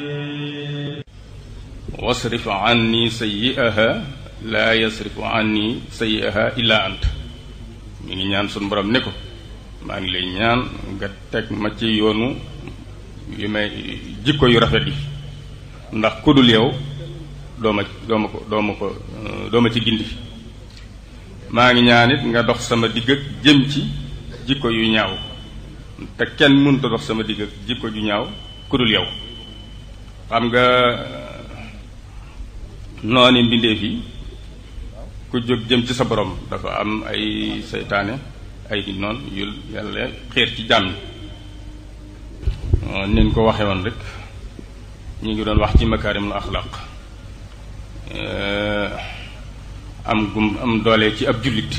wasrif anni sayyi'aha laa yasrifu anni sayyi'aha illa ant mi ngi ñaan sun borom ne ko maa ngi lay ñaan nga teg ma ci yoonu yu may jikko yu rafet yi ndax ku dul yow doo ma doo ma ko doo ma ko doo ma ci gindi maa ngi ñaan it nga dox sama digg ak jëm ci jikko yu ñaaw te kenn mënut a dox sama digg ak jikko ju ñaaw ku dul yow xam nga nooni mbindeef yi ku jóg jëm ci sa borom dafa am ay seytaane ay di noon yu yàlla xeer ci jàmm nin ko waxe woon rek ñu ngi doon wax ci makaarimul axlaq am gum am doole ci ab jullit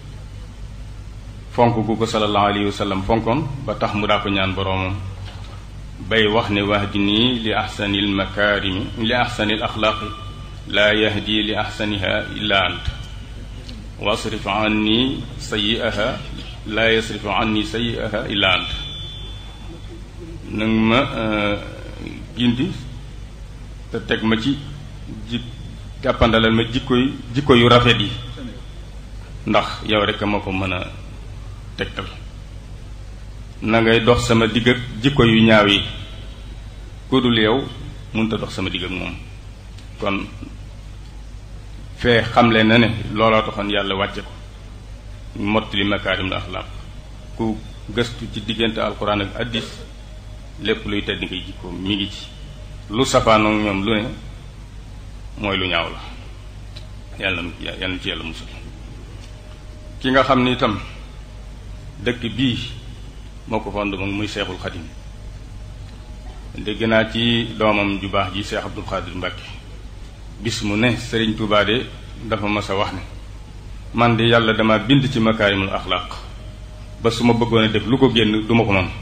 fonk gu ko sallallahu alayhi wa sallam fonkoon ba tax mu daa ko ñaan boroomam bay wax ne wahdini li ahsanil makaarimi li ahsanil axlaaqi laa yahdi li ahsaniha illa ant wasrif anni sayyi'aha laa yasrif anni sayyi'aha illa ant nag ma gindi te teg ma ci ji jàppandalal ma jikko yu jikko yu rafet yi ndax yow rek ma ko mën a tegtal na ngay dox sama digg ak jikko yu ñaaw yi ku dul yow mënut a dox sama digg ak moom kon fee xamle na ne looloo taxoon yàlla wàcce ko mottali makaarimul axlaaq ku gëstu ci diggante alquran ak addis lépp luy tedd ngay jikko mi ngi ci lu safaanoog ñoom lu ne mooy lu ñaaw la yàlla yàlla na ci yàlla musul ki nga xam ni itam dëkk bii moo ko fond moom muy seexul xadim dégg naa ci doomam ju baax ji seex abdul xaadir mbàkke bis mu ne sëriñ Tuubaa de dafa mas a wax ne man de yàlla dama bind ci makaarimul axlaaq ba su ma bëggoon a def lu ko génn duma ko mën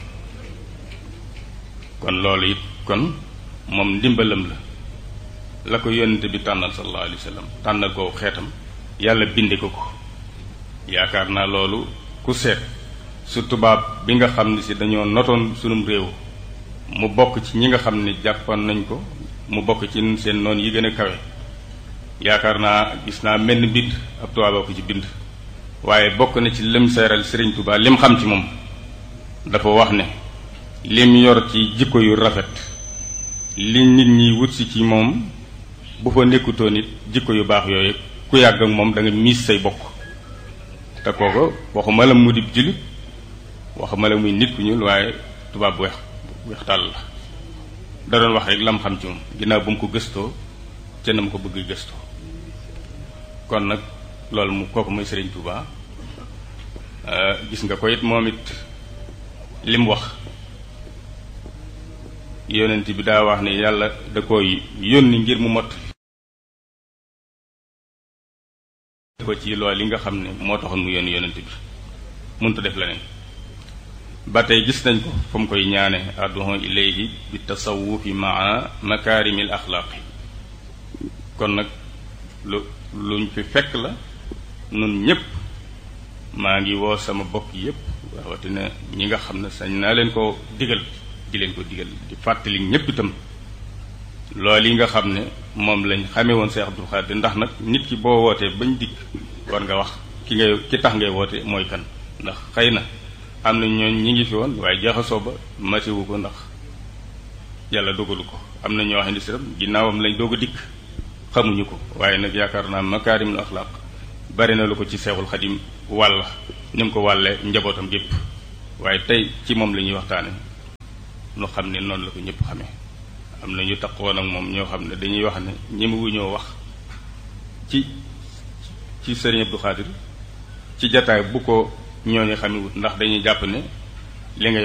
kon loolu it kon moom ndimbalam la la ko yónnente bi tànnal sallallahu alayhi wa sallam tànnal ko xeetam yàlla binde ko ko yaakaar naa loolu ku seet su tubaab bi nga xam ne si dañoo notoon sunum réew mu bokk ci ñi nga xam ne jàppoon nañ ko mu bokk ci seen noon yi gën a kawe yaakaar naa gis naa menn mbind ab tubaab ko ci bind waaye bokk na ci lim seeral Sëriñ Tuubaa lim xam ci moom dafa wax ne lim yor ci jikko yu rafet li nit ñi wut si ci moom bu fa nekkutoo nit jikko yu baax yooyu ku yàgg ak moom da nga miis say bokk te kooko waxuma la mu di jullit waxuma la muy nit ku ñuul waaye tubaab bu weex weex tàll la da doon wax rek lam xam ci moom ginnaaw bu mu ko gëstoo ca na mu ko bëgg gëstoo kon nag loolu mu kooku mooy Sëriñ Tuubaa gis nga ko it moom it li mu wax yonent bi daa wax ne yàlla da koy yónni ngir mu mott ko ci loolu li nga xam ne moo taxoon mu yónni yonent bi mënut a def leneen ba tey gis nañ ko fa mu koy ñaane adduhu ilayhi bi tasawufi maa makaarimil axlaaqi kon nag lu luñ fi fekk la nun ñépp maa ngi woo sama bokk yépp rawatina ñi nga xam ne sañ naa leen ko digal di leen ko digal di fàttali ñépp itam loolu yi nga xam ne moom lañ xamee woon Seex Abdul Xaadir ndax nag nit ki boo wootee bañ dikk war nga wax ki ngay ki tax ngay woote mooy kan ndax xëy na am na ñooñ ñi ngi fi woon waaye jaxasoo ba matiwu ko ndax yàlla dogalu ko am na ñoo xam ne si ginnaawam lañ doog a dikk xamuñu ko waaye nag yaakaar naa makaarimul axlaaq bari na lu ko ci seexul xadim wàll ni mu ko wàllee njabootam gépp waaye tey ci moom la ñuy waxtaane nu xam ne noonu la ko ñëpp xamee am na ñu taqoon ak moom ñoo xam ne dañuy wax ne ñemewu ñoo wax ci ci sëriñ Abdou Khadir ci jataay bu ko ñooñu xamewut ndax dañuy jàpp ne li ngay